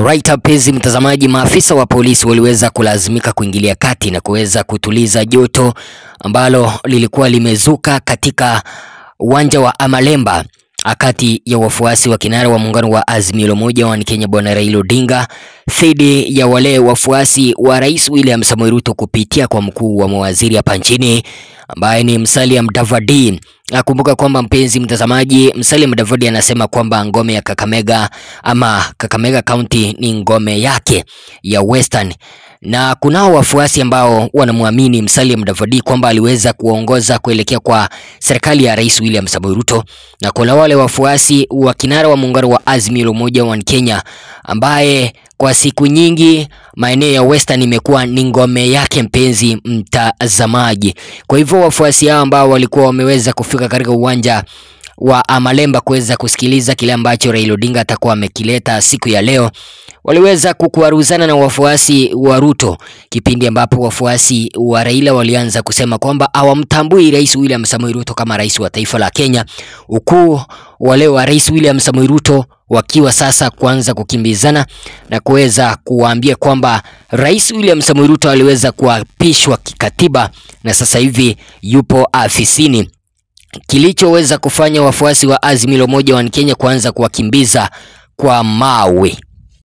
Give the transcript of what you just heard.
Alright, mpenzi mtazamaji, maafisa wa polisi waliweza kulazimika kuingilia kati na kuweza kutuliza joto ambalo lilikuwa limezuka katika uwanja wa Amalemba kati ya wafuasi wa kinara wa muungano wa Azimio la Umoja wa Kenya Bwana Raila Odinga dhidi ya wale wafuasi wa Rais William Samoei Ruto kupitia kwa mkuu wa mawaziri hapa nchini ambaye ni Musalia Mudavadi. Nakumbuka kwamba mpenzi mtazamaji, Musalia Mudavadi anasema kwamba ngome ya Kakamega ama Kakamega County ni ngome yake ya Western na kunao wafuasi ambao wanamwamini Musalia Mudavadi kwamba aliweza kuongoza kuelekea kwa serikali ya Rais William Samoei Ruto, na kuna wale wafuasi wa kinara wa muungano wa Azimio la Umoja wa Kenya ambaye kwa siku nyingi maeneo ya Western imekuwa ni ngome yake, mpenzi mtazamaji. Kwa hivyo wafuasi hao ambao walikuwa wameweza kufika katika uwanja wa Amalemba kuweza kusikiliza kile ambacho Raila Odinga atakuwa amekileta siku ya leo waliweza kukuaruzana na wafuasi wa Ruto, kipindi ambapo wafuasi wa Raila walianza kusema kwamba hawamtambui Rais William Samoei Ruto kama rais wa taifa la Kenya, huku wale wa Rais William Samoei Ruto wakiwa sasa kuanza kukimbizana na kuweza kuwaambia kwamba Rais William Samoei Ruto aliweza kuapishwa kikatiba na sasa hivi yupo afisini kilichoweza kufanya wafuasi wa Azimio la Umoja wa Kenya kuanza kuwakimbiza kwa mawe.